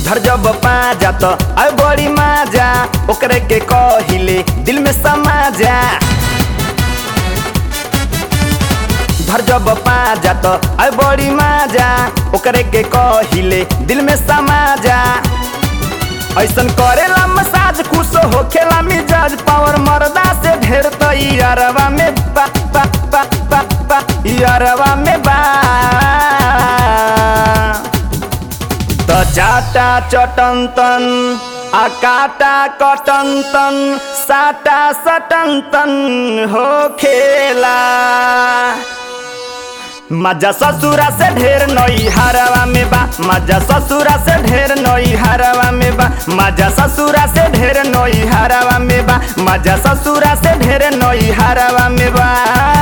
धर जब पाजा तो अब बड़ी माजा ओकरे के कहिले दिल में समा जा धर जब पाजा तो अब बड़ी माजा ओकरे के कहिले दिल में समा जा ऐसन करेला मसाज खुश होखेला मिजाज पावर मर्दा से ढेर तो यारवा में बा बा बा बा बा यारवा में बा त चाटा चटन तन आ काटा कटन तन साटा सटन तन हो खेला मजा ससुरा से ढेर नई हरवा में बा मजा ससुरा से ढेर नई हरवा में बा मजा ससुरा से ढेर नई हरवा में बा मजा ससुरा से ढेर नई हरवा में बा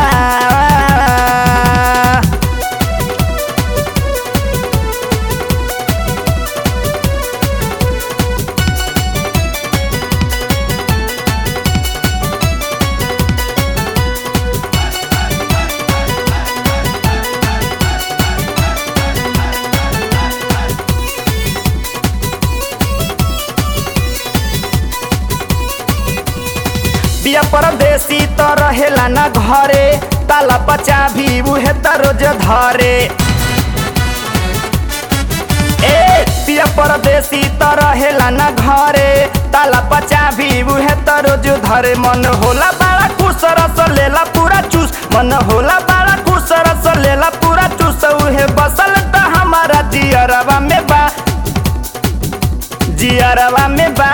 बिया परदेसी त रहेला न घरे ताला पचा भी उहे त रोज धरे ए बिया परदेसी त रहेला न घरे ताला पचा भी उहे त रोज धरे मन होला बड़ा खुश रस लेला पूरा चूस मन होला बड़ा खुश रस लेला पूरा चूस उहे बसल त हमारा जियरवा में बा जियरवा में बा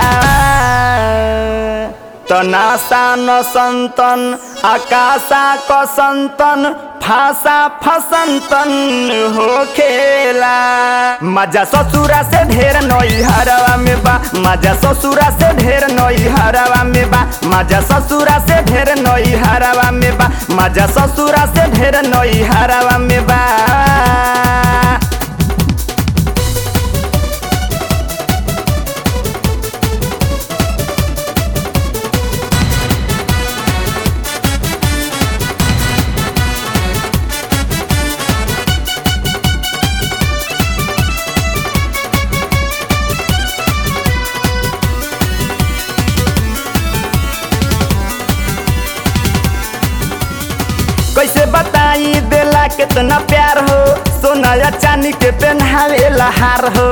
तनासा न संतन आकाशा क संतन फासा फसंतन हो खेला मजा ससुरा से ढेर नई हरवा में बा मजा ससुरा से ढेर नई हरवा में बा मजा ससुरा से ढेर नई हरवा में बा मजा ससुरा से ढेर नई हरवा में बा कैसे बताई देला कितना प्यार हो सोना या चांदी के पहनावेला हार हो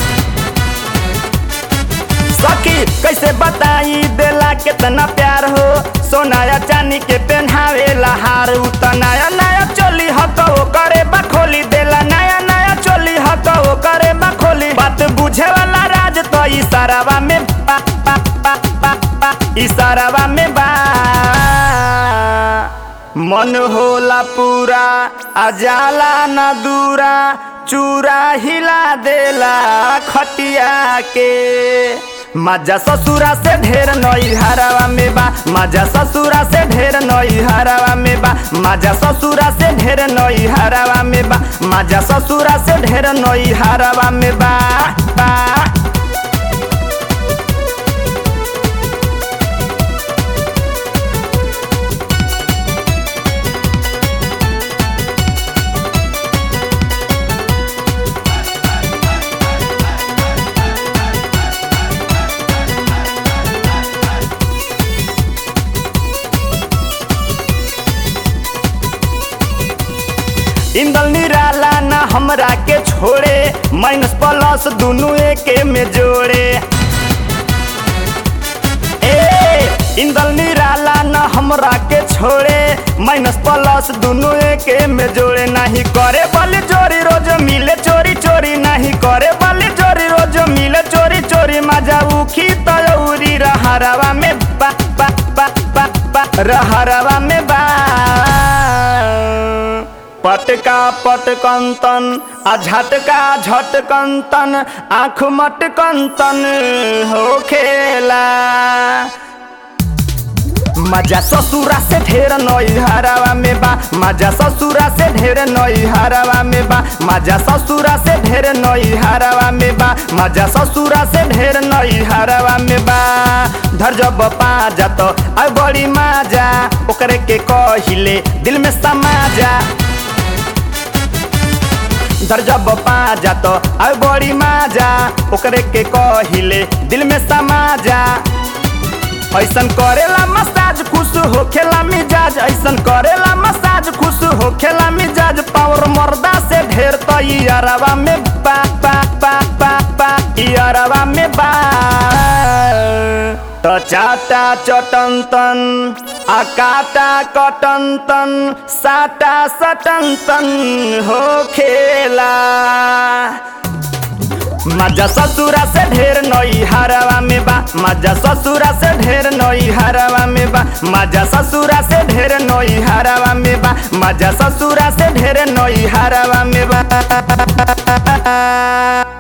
सखी कैसे बताई देला कितना प्यार हो सोना या चांदी के पहनावेला हार उ त नया नया चोली हको करे बखोली देला नया नया चोली हको करे बखोली बात बुझे वाला राज तो इशारावा में बा बा बा बा बा इशारावा में बा मन होला पूरा अजाला न दूरा चूरा हिला देला खटिया के मजा ससुरा से ढेर नई हरावा में बा मजा ससुरा से ढेर नई हरावा में बा मजा ससुरा से ढेर नई हरावा में बा मजा ससुरा से ढेर नई हरावा में बा बा इंदल निराला ना हमरा के छोड़े माइनस प्लस दुनू एके में जोड़े ए इंदल निराला ना हमरा के छोड़े माइनस प्लस दुनू एके में जोड़े नहीं करे बल जोरी रोज मिले चोरी चोरी नहीं करे बल जोरी रोज मिले चोरी चोरी मजा उखी तयौरी रहरवा में बा बा बा बा बा रहरवा में बा पटका पटकंतन आ झटका झटकंतन आँख मटकंतन हो खेला मजा ससुरा से ढेर नई हरावा में बा मजा ससुरा से ढेर नई हरावा में बा मजा ससुरा से ढेर नई हरावा में बा मजा ससुरा से ढेर नई हरावा में बा धर जब पा जात अब बड़ी माजा ओकरे के कहिले दिल में समा जा धर जब पाजा तो अब बड़ी माजा ओकरे के कहिले दिल में समा जा ऐसन करेला मसाज खुश होखेला मिजाज ऐसन करेला मसाज खुश होखेला मिजाज पावर मर्दा से ढेर तो यारवा में बा बा बा बा बा यारवा में बा तो चाटा चटन तन आ काटा कटन तन साटा सटन तन हो खेला मजा ससुरा से ढेर नई हरवा में बा मजा ससुरा से ढेर नई हरवा में बा मजा ससुरा से ढेर नई हरवा में बा मजा ससुरा से ढेर नई हरवा में बा